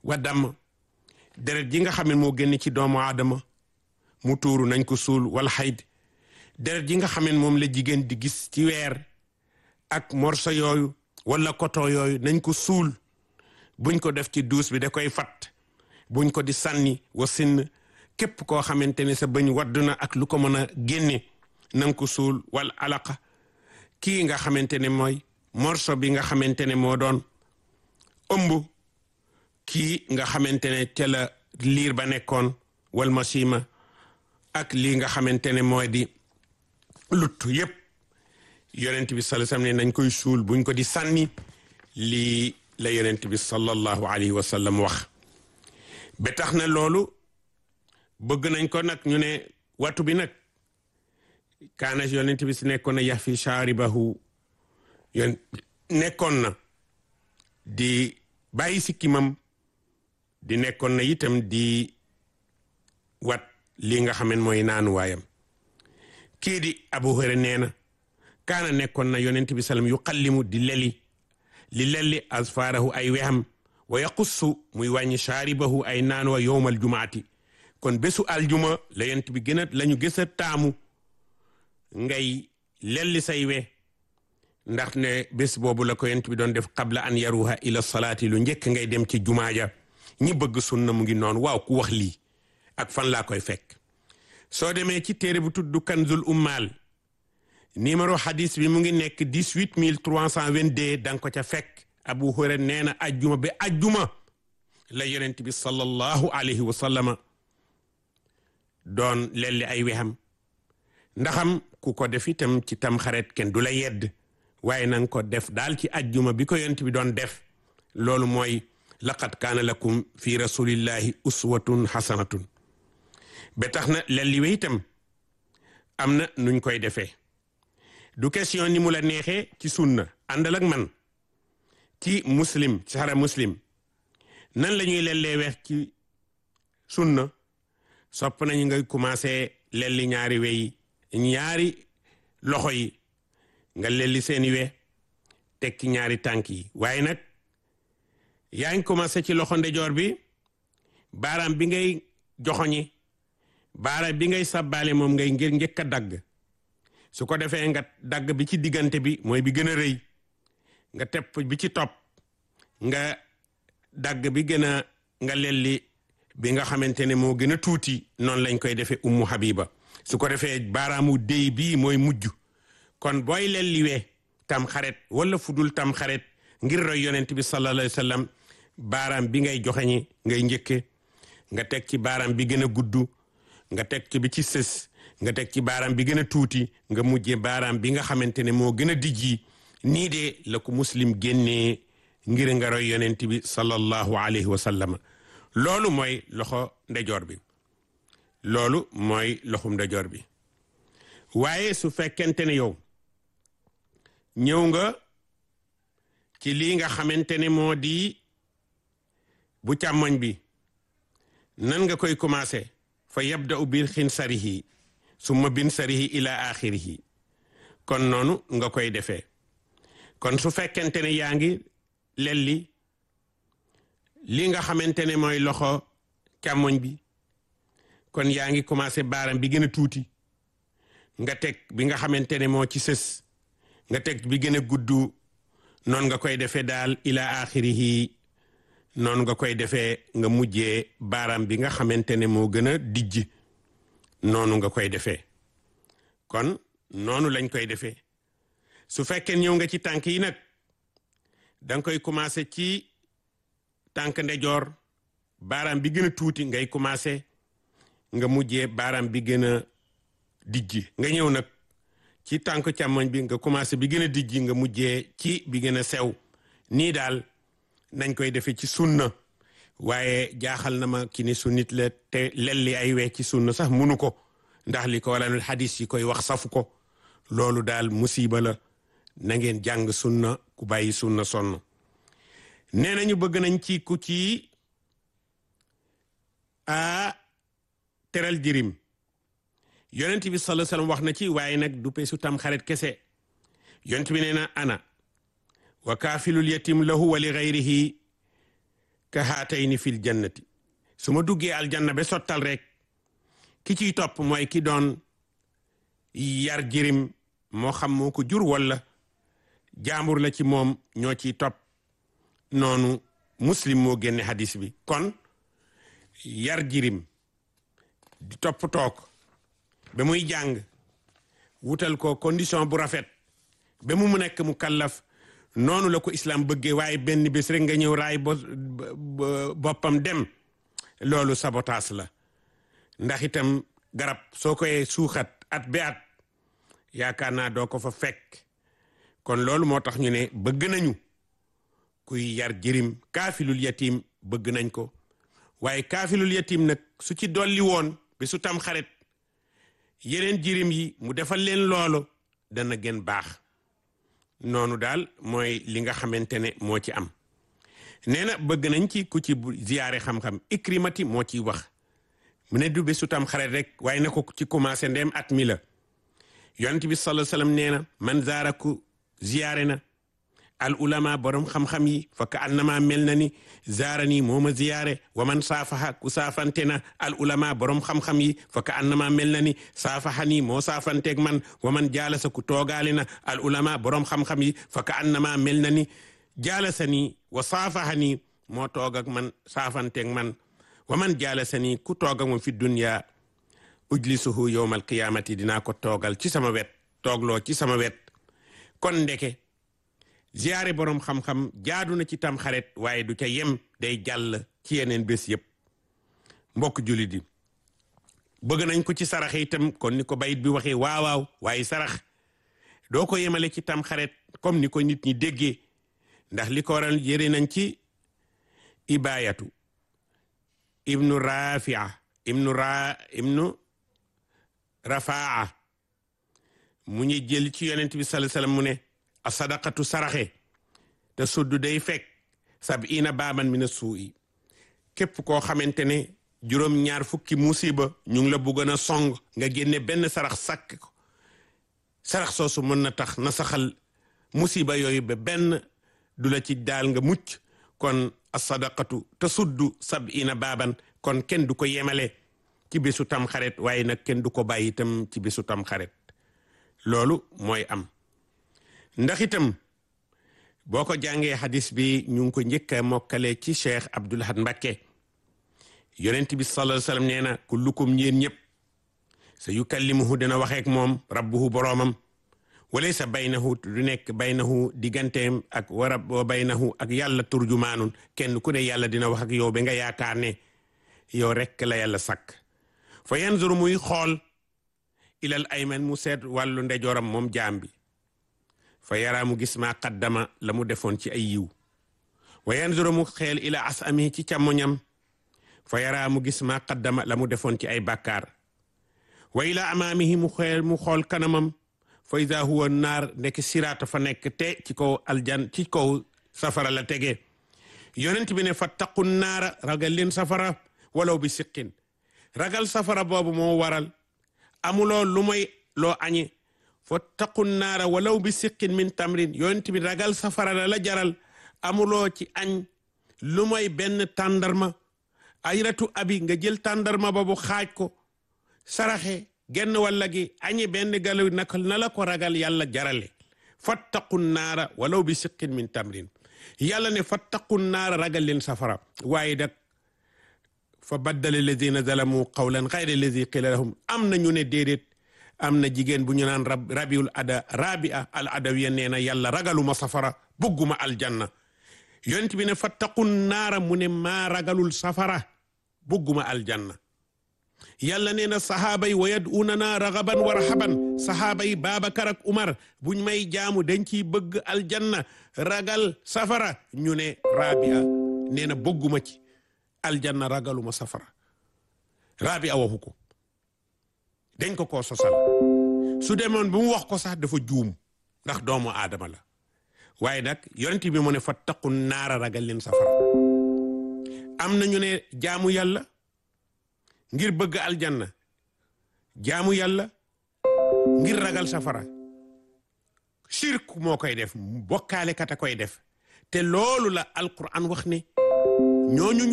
wa damm deret ji nga xam ne moo génn ci doomu aadama mu tuuru nañ ko suul wala xayd deret ji nga xam ne moom la jigéen di gis ci weer ak morso yooyu wala koto yooyu nañ ko suul buñ ko def ci duus bi da koy fat buñ ko di sànni wa sinn képp koo xamante ne sa bëñ wadd na ak lu ko mën a génne na nga ko suul wala alaqa kii nga xamante ne mooy morso bi nga xamante ne moo doon ëmb kii nga xamante ne ca la liir ba nekkoon wal masima ak lii nga xamante ne mooy di lutt yépp yonent bi sallallahu alayhi wasallam ne nañ koy suul buñ ko di sànni lii la yonent bi sallallahu alayhi wa sallam wax ba tax na loolu bëgg nañ ko nag ñu ne watu bi nag kaana yonent bi si nekkoon na yax fi shaaribahu yon nekkoon na di bàyyi sikkimam di nekkoon na itam di wat li nga xamen mooy naanuwaayam kii di Abu Hurayra nee na kaana nekkoon na yonent bi salam yu xallimu di leli li lelli asfaarahu ay wexam wa yaqussu muy wàññi shaaribahu ay naanuwa yowmal jumaati kon bésu aljuma la yonent bi gën a la ñu gës a taamu ngay lelli say we ndax ne bés boobu la ko yonent bi doon def qabla an yaruha ila salaati lu njëkk ngay dem ci jumaa ja ñi bëgg sunna mu ngi noonu waaw ku wax lii ak fan laa koy fekk soo demee ci téere bu tudd kanzul ummaal numéro hadis bi mu ngi nekk dix-huit mille trois cent vingt-deux da nga ko ca fekk abu hurayra nee na ajjuma ba ajjuma la yonent bi sallallahu alayhi wa sallama doon lelli ay wexam ndaxam ku ko def itam ci tam xaret kenn du la yedd waaye na nga ko def daal ci ajjuma bi ko yonent bi doon def loolu mooy laqad kaana lakum fi rasulillahi uswatun hasanatun ba tax na lelli we itam am na nuñ koy defee du question ni mu la neexee ci sunna àndal ak man ci muslim ci xara muslim nan la ñuy lellee weex ci sunna sopp nañu ngay commencé lelli ñaari weyi ñaari loxo yi nga lelli seeni we teg ci ñaari tànk yi waaye nag yaa ngi commencé ci loxo ndejoor bi baaraam bi ngay joxoñi baaraam bi ngay sàbbaale moom ngay ngir njëkk a dagg su ko defee nga dagg bi ci diggante bi mooy bi gën a rëy nga tepp bi ci topp nga dagg bi gën a nga lelli bi nga xamante ne moo gën a tuuti noonu lañ koy defee ummu habiba su ko defee baaraamu déy bii mooy mujj kon booy lelliwee tam xaret wala fudul tam xaret ngir roy yonent bi sallallahu alayhi wa sallam baaraam bi ngay joxeñi ngay njëkke nga teg ci baaraam bi gën a gudd nga teg ci bi ci sës nga teg ci baaraam bi gën a tuuti nga mujje baaraam bi nga xamante ne moo gën a dijji nii de la ko muslim génnee ngir nga roy yonent bi sallallahu alayhi wa sallam loolu mooy loxo ndejoor bi loolu mooy loxum ndejoor bi waaye su fekkente ne yow ñëw nga ci lii nga xamante ne moo di bu càmmoñ bi nan nga koy commencé fa yabda'u bil xinsarihi summa bin sarihi ila axirihi kon noonu nga koy defee kon su fekkente ne yaa ngi lelli li nga xamante ne mooy loxo càmmoñ bi kon yaa ngi commencé baaram bi gën a tuuti nga teg bi nga xamante ne moo ci sës nga teg bi gën a gudd noonu nga koy defee daal ila axirihi noonu nga koy defee nga mujjee baaraam bi nga xamante ne moo gën a dijj noonu nga koy defee kon noonu lañ koy defee su fekkee ñëw nga ci tànk yi nag da nga koy commencé ci tànk ndejoor baaraam bi gën a tuuti ngay commencé nga mujjee baaraam bi gën a dijj nga ñëw nag ci tànk càmmoñ bi nga commencé bi gën a dijj nga mujjee ci bi gën a sew nii daal nañ koy defee ci sunna waaye jaaxal na ma ki ni sunnit la te lelli ay wee ci sunna sax munu ko ndax li ko walanul hadis yi koy wax safu ko loolu daal musiba la na ngeen jàng sunna ku bàyyi sunna sonn nee nañu bëgg nañ ci ku ci a teral jirim yonent bi sallallahu alayhi wasallam wax na ci waaye nag du peesu tam xarit kese yonent bi nee na ana wa kaafilul yatim lahu wa li gayrihi ka haatayni fil jannati su ma duggee aljanna ba sottal rek ki ciy topp mooy ki doon yar jirim moo xam moo ko jur walla jaambur la ci moom ñoo ciy topp noonu muslim moo génne hadis bi kon yar jirim di topp toog ba muy jàng wutal ko condition bu rafet ba mu mu nekk mu kallaf noonu la ko islam bëggee waaye benn bés rek nga ñëw raay bo boppam dem loolu sabotaas la ndax itam garab soo koy suuxat at ba at yaakaar naa doo ko fa fekk kon loolu moo tax ñu ne bëgg nañu kuy yar jirim kaafilul yatim bëgg nañ ko waaye kaafilul yatim nag su ci dolli woon bi su tam xarit yeneen jirim yi mu defal leen loolu dana gën baax noonu daal mooy li nga xamante ne moo ci am nee na bëgg nañ ci ku ci ziyaare xam-xam ikrimati moo ciy wax mu ne du bésu tam xarit rek waaye na ko ci commencé ndem at mi la yonent bi sallallahu alayhi wasallam nee na man zaara ku ziyaare na al ulama borom xam-xam yi fa ka annama mel na ni zaara nii moo ma ziyaare wa man saafaha ku saafante na al ulama borom xam-xam yi fa ka annama mel na ni saafaha nii moo saafanteeg man wa man jaalasa ku toogaale na al ulama borom xam-xam yi fa ka annama mel na ni jaalasa nii wa saafaha nii moo toog ak man saafanteeg man wa man jaalasa nii ku toog ak man fi dunya ujlisuhu yowmal qiyaamati dinaa ko toogal ci sama wet toogloo ci sama wet kon ndeke ziyaare boroom xam-xam jaadu na ci tam xaret waaye du ca yem day jàll ci yeneen bés yépp mbokk jullit yi bëgg nañ ko ci sarax itam kon ni ko bayit bi waxee waawaaw waaye sarax doo ko yemale ci tam xaret comme ni ko nit ñi déggee ndax li ko waral yëre nañ ci ibayatu ibnu rafia ibnu ra ibnu rafaa mu ñu jël ci yonent bi sallallahu alayhi wasallam mu ne a sadaqatu saraxe te suddu day fekk sab'ina baaban mina suu'i képp koo xamante ne juróom ñaar fukki musiba ñu ngi la bëggoon a song nga génne benn sarax sàkk ko sarax soosu mën na tax na saxal musiba yooyu ba benn du la ci daal nga mucc kon a sadaqatu te suddu sab'ina baaban kon kenn du ko yemale ci bésu tam xaret waaye nag kenn du ko bàyyi itam ci bésu tam xaret loolu mooy am ndax itam boo ko jàngee hadis bi ñu ngi ko njëkk a mokkale ci cheikh Abdul Ahad Mbakke yonent bi sallallahu alayhi wasallam nee na kullukum ñeen ñëpp sa yukallimuhu dina waxeek moom rabbuhu boroomam walaysa baynahu du nekk baynahu digganteem ak wa wa baynahu ak yàlla turjumaanun kenn ku ne yàlla dina wax ak yow ba nga yaakaar ne yow rekk la yàlla sakk fa yanzuru muy xool ilal ayman mu seet wàllu ndejooram moom jaam bi fa yaraa mu gis maa qaddama la mu defoon ci ay yiw wa yanzuru mu xeel ila asami ci càmmoñam fa yaraa mu gis maa qaddama la mu defoon ci ay bàkkaar wa ila amaamihi mu xeel mu xool kanamam fa ida huwa naar nekk siraata fa nekk te ci kaw aljan ci kaw safara la tege yonent bi ne fattaqu naara ragal leen safara walaw bi siqin ragal safara boobu moo waral amuloo lu may loo añe fattaqu naara walaw bi siqin min tamrin yonent bi ragal safara la la jaral amuloo ci añ lu may benn tàndarma ayratu abi nga jël tàndarma boobu xaaj ko saraxe genn walla gi añi benn galaw naka na la ko ragal yàlla jarale fattaqu naara walaw bi siqin min tamrin yàlla ne fattaqu naara ragal leen safara waaye dak fa baddala alladina zalamu qawlan xayra alladi qila lahum am na ñu ne déedéet am na jigéen bu ñu naan rab rabiul ada rabia al adawiya nee na yàlla ragaluma safara bugguma aljanna yonent bi ne fattaqu naara mu ne maa ragalul safara bugguma aljanna yàlla nee na sahaaba yi wa yad'uunana ragaban wa rahaban sahaaba yi Babacar ak Umar buñ may jaamu dañ ciy bëgg aljanna ragal safara ñu ne rabia nee na bëgguma ci aljanna ragaluma safara rabia waxu ko dañ ko koo sosal su demoon bu mu wax ko sax dafa juum ndax doomu aadama la waaye nag yonent bi mu ne fattaqu naara ragal leen safara am na ñu ne jaamu yàlla ngir bëgg aljanna jaamu yàlla ngir ragal safara shirk moo koy def bokkaale kat a koy def te loolu la alquran wax ne ñooñu